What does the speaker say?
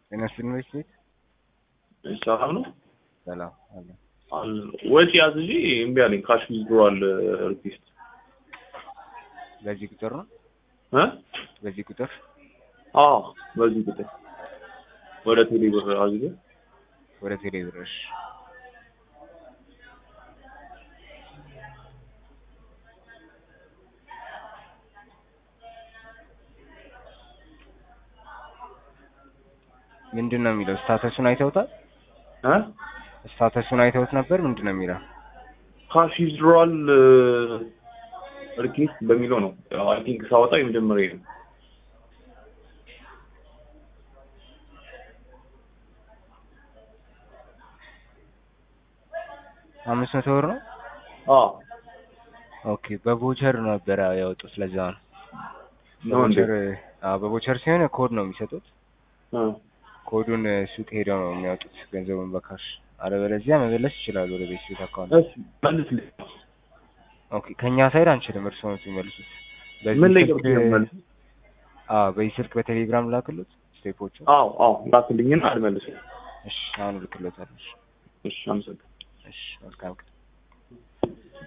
ጤና ይስጥልኝ ቤት ቤት ሰላም ነው። ሰላም አለ። አል- ወጪ ያዝ እንጂ እምቢ አለኝ። ካሽ ዊዝድሮዋል ሪኩዌስት በዚህ ቁጥር ነው እ በዚህ ቁጥር አዎ በዚህ ቁጥር ወደ ቴሌ ብር አዝጌ ወደ ቴሌ ብርሽ ምንድን ነው የሚለው? ስታተሱን አይተውታል? እ ስታተሱን አይተውት ነበር? ምንድን ነው የሚለው? ካሽ ዊዝድሮዋል ሪኩዌስት በሚለው ነው። አይ ቲንክ ሳወጣ የመጀመሪያ ነው። አምስት መቶ ብር ነው። አዎ ኦኬ በቮቸር ነበረ ያወጡት። ለዛ ነው ነው እንዴ? በቮቸር አዎ፣ በቮቸር ሲሆን ኮድ ነው የሚሰጡት። እ ኮዱን ሱቅ ሄደው ነው የሚያወጡት ገንዘቡን በካሽ። አለበለዚያ መመለስ ይችላሉ ወደ ቤት ቤት አካውንት። እሺ መልስልኝ። ኦኬ ከኛ ሳይድ አንችልም፣ እርስዎ ነው የሚመልሱት። በዚህ ምን ላይ ስልክ- ገብቼ ነው መልስ? አዎ በዚህ ስልክ በቴሌግራም ላክሉት ስቴፖቹ። አዎ አዎ ላክልኝና አልመልስም። እሺ አሁን እልክሎታለሁ። እሺ አመሰግናለሁ። እሺ መልካም ቀን።